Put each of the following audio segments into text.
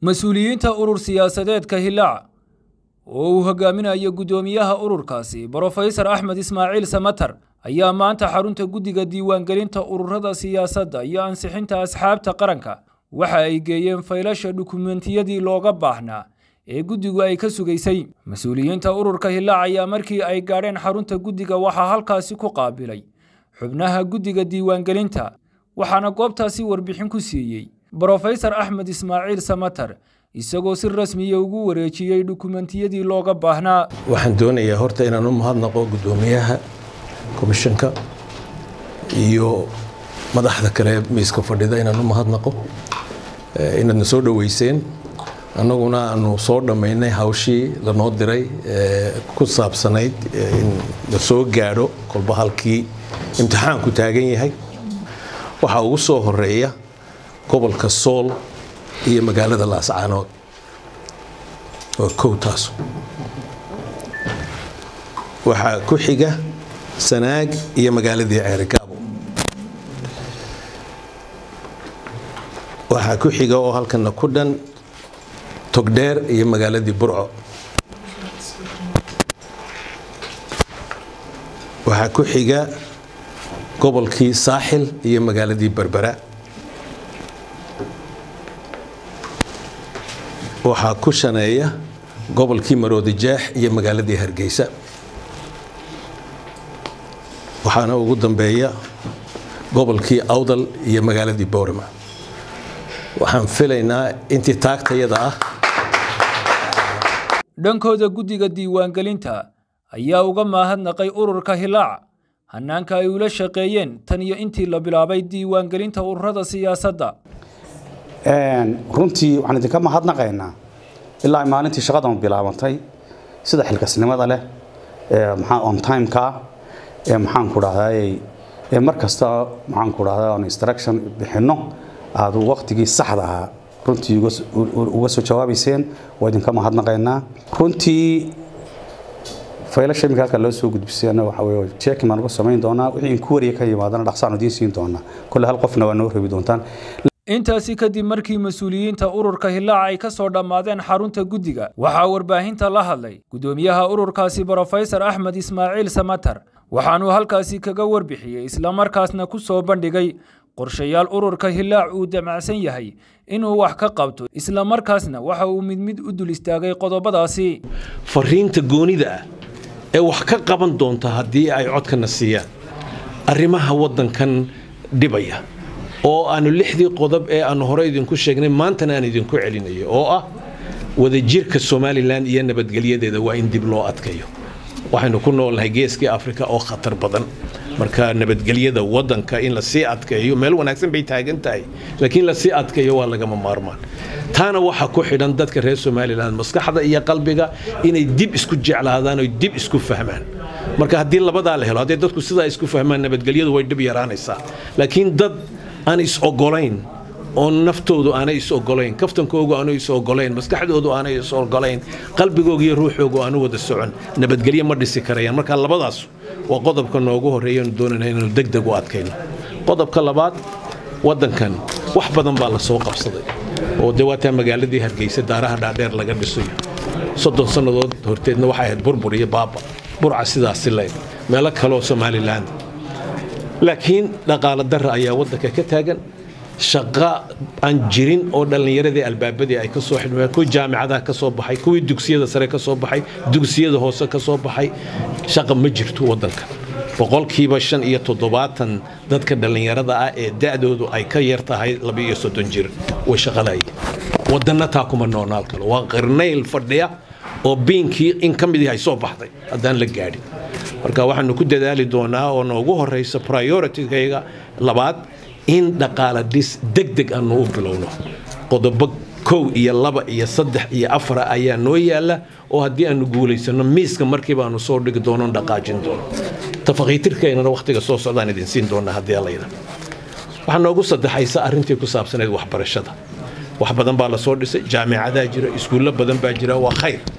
mas-uuliyiinta urur siyaasadeedka hilaac oo uu hogaaminayo guddoomiyaha ururkaasi brofesor axmed ismaaciil samatar ayaa maanta xarunta guddiga diiwaangelinta ururada siyaasadda iyo ansixinta asxaabta qaranka waxa ay geeyeen faylasha dhukumentiyadii looga baahnaa ee guddigu ay ka sugaysay mas-uuliyiinta ururka hilaac ayaa markii ay gaadheen xarunta guddiga waxaa halkaasi ku qaabilay xubnaha guddiga diiwaangelinta waxaana goobtaasi warbixin ku siiyey brofesor axmed ismaaciil samatar isagoo si rasmiya ugu wareejiyey dhukumentiyadii looga baahnaa waxaan doonayaa horta inaan u mahadnaqo guddoomiyaha komishanka iyo madaxda kale miiska fadhida inaan u mahadnaqo inaadna soo dhoweyseen annaguna aanu soo dhammaynay hawshii lanoo diray ku saabsanayd in la soo gaadho kolba halkii imtixaanku taagan yahay waxaa ugu soo horeeya gobolka sool iyo magaalada laascaanood waa kow taas waxaa ku xiga sanaag iyo magaaladii ceerigaabo waxaa ku xiga oo halkana ku dhan togdheer iyo magaaladii burco waxaa ku xiga gobolkii saaxil iyo magaaladii berbera waxaa ku shaneeya gobolkii maroodijaax iyo magaaladii hargeysa waxaana ugu dambeeya gobolkii awdal iyo magaaladii boorima waxaan filaynaa intii taagtayada ah dhankooda guddiga diiwaangelinta ayaa uga mahadnaqay ururka hilaac hanaanka ay ula shaqeeyeen tan iyo intii la bilaabay diiwaangelinta ururada siyaasadda runtii waxaan idinka mahadnaqaynaa ilaa maalintii shaqadan bilaabantay sida xilkasnimada leh on timeka ee maxaanku dhahday mar kasta maxaanku dhahda on instruction bixinno aad waqtigii saxda ahaa runtii uga soo jawaabayseen waa idinka mahadnaqaynaa runtii faylasha iminka halka loo soo gudbisayna waxa weye checking baan uga samayn doonaa wixii inquiry ka yimaadana dhaqsaan idiin siin doonaa kolle hal qofna waa noo reebi doontaan intaasi kadib markii mas-uuliyiinta ururka hilaac ay ka soo dhammaadeen xarunta guddiga waxaa warbaahinta la hadlay guddoomiyaha ururkaasi brofesor axmed ismaaciil samatar waxaanuu halkaasi kaga warbixiyey islamarkaasna ku soo bandhigay qorshayaal ururka hilaac uu damacsan yahay inuu wax ka qabto islamarkaasna waxa uu mid mid u dul istaagay qodobadaasi fariinta goonida ah ee wax ka qaban doonta haddii ay codkana siiyaan arrimaha waddankan dhibaya oo aanu lixdii qodob ee aanu hore idinku sheegnay maantana aan idinku celinayo oo ah wadajirka somalilan iyo nabadgelyadeeda waa in dib loo adkayo waxaynu ku noolnahay geeskii afrika oo khatar badan marka nabadgelyada wadanka in lasii adkeeyo meel wanaagsan bay taagan tahay laakiin lasii adkeeyo waa lagama maarmaan taana waxaa ku xidhan dadka reer somalilan maskaxda iyo qalbiga inay dib isku jeclaadaan oo dib isku fahmaan marka haddii labadaa la helo haddii dadku sidaa isku fahmaan nabadgelyadu way dhib yaraanaysaa laakiin dad aan is ogolayn oo naftoodu aanay is ogolayn kaftankoogu aanu is ogolayn maskaxdoodu aanay is ogolayn qalbigooga iyo ruuxoogu aanu wada socon nabadgelyo ma dhisi karayaan marka labadaas waa qodobka noogu horreeyanu doonayna inaanu degdeg u adkayno qodobka labaad waddankan wax badan baa la soo qabsaday oo dee waataa magaaladii hargeysa daaraha dhaadheer laga dhisayo soddon sannadood horteedna waxay ahayd burbur iyo baaba burca sidaasi leyd meelo kaleoo somalilan laakiin dhaqaalo darra ayaa waddanka ka taagan shaqo aan jirin oo dhallinyaradii albaabadii ay ka soo xidhmeen kuwii jaamicadaha ka soo baxay kuwii dugsiyada sare ka soo baxay dugsiyada hoose ka soo baxay shaqa ma jirto waddanka boqolkiiba shan iyo toddobaatan dadka dhallinyarada ah ee da'doodu ay ka yar tahay laba iyo soddon jir way shaqalaayeen waddanna taa kuma noonaal kalo waa qarnayl fadhiya oo biinkii in ka mid yahay soo baxday haddaan la gaadhin marka waxaanu ku dadaali doonaa oo noogu horeysa prioritikayga labaad in dhaqaala dhis deg deg aanu u bilowno qodobo kow iyo laba iyo saddex iyo afara ayaa noo yaala oo haddii aanu guulaysano miiska markiiba aanu soo dhigi doono dhaqaajin doono tafaqiitirkeennana wakhtiga soo socdaan idin siin doonaa haddii allayda waxaa noogu saddexaysa arrintii ku saabsanayd waxbarashada wax badan baa la soo dhisay jaamicadaa jira iskuullo badan baa jira waa khayr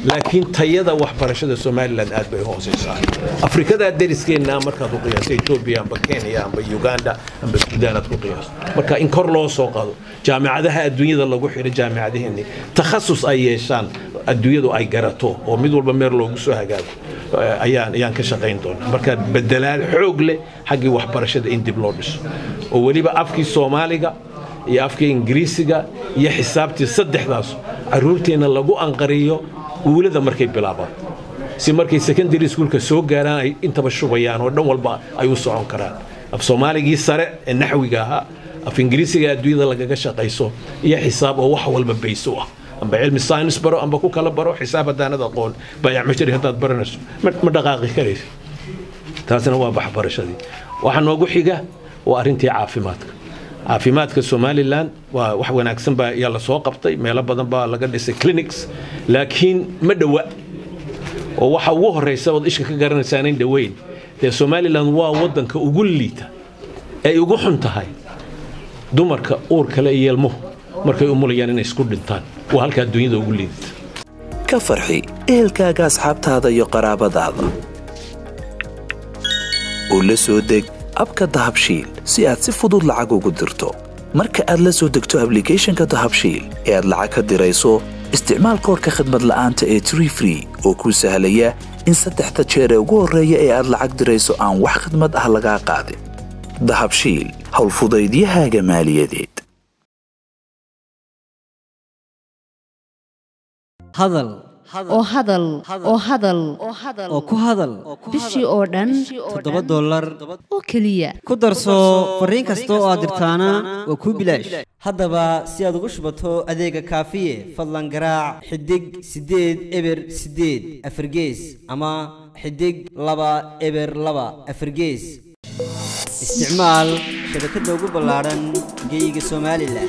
laakiin tayada waxbarashada somalilan aad bay hooseysaa afrikada deriskeenna markaad u qiyaasto etoobiya amba kenya amba uganda amba suudaan aad ku qiyaasto marka in kor loo soo qaado jaamicadaha adduunyada lagu xidho jaamicadaheenni takhasus ay yeeshaan adduunyadu ay garato oo mid walba meel loogu soo hagaago ayaan ayaan ka shaqayn doonaa marka bedelaad xoog leh xaggii waxbarashada in dib loo dhiso oo weliba afkii soomaaliga iyo afkii ingiriisiga iyo xisaabtii saddexdaas caruurteenna lagu anqariyo uulada markay bilaabaan si markay secondary schoolka soo gaaraan ay intaba shubayaan oo dhan walba ay u socon karaan af soomaaligii sare ee naxwiga ahaa af ingiriisiga adduunyada lagaga shaqayso iyo xisaab oo wax walba bayso ah amba cilmi science baro amba ku kala baro xisaab haddaanad aqoon bayac mashari haddaad baranayso ma dhaqaaqi karaysa taasina waa waxbarashadii waxa noogu xiga waa arrintii caafimaadka caafimaadka somalilan waa wax wanaagsan baa yaa lasoo qabtay meelo badan baa laga dhisay clinics laakiin ma dhowa oo waxa ugu horeysa ood ishka ka garanaysaa in dhoweyn dee somalilan waa wadanka ugu liita ay ugu xun tahay dumarka uur kale iyo ilmuhu markay umulayaan inay isku dhintaan waa halka adduunyada ugu liidata ka farxi ehelkaaga asxaabtaada iyo qaraabadaada oo la soo deg abka dahabshiil si aad si fudud lacag ugu dirto marka aad la soo degto ablicathonka dahabshiil ee aad lacag ka dirayso isticmaal koorka khadmad la'aanta ee tree free oo kuu sahlaya in saddexda jeer ee ugu horreeya ee aad lacag dirayso aan wax khadmad ah lagaa qaadin dahabshiil howlfudaydiyahaaga maaliyadeed hadal oo hadal oo hadal oo ku hadal bishii oo dhan toddoba dollar oo keliya ku darso fariin kasta oo aad dirtaana waa kuu bilaash haddaba si aad ugu shubato adeega kaafiye fadlan garaac xidig siddeed eber siddeed afargees ama xidig laba eber laba afargees isticmaal shabakadda ugu ballaadhan geyga somalilan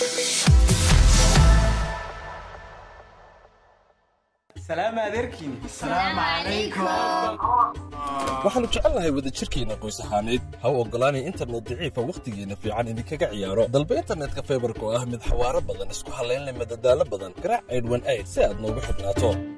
waxaannu jecelnahay wadajirkeenna qoys ahaaneed ha u oggolaanay internet daciifa wakhtigeenna fiican idinkaga ciyaaro dalba internetka faybarka oo ah mid xawaaro badan isku hallayn leh madadaalo badan garaac aydhwan ayd si aad noogu xidhnaato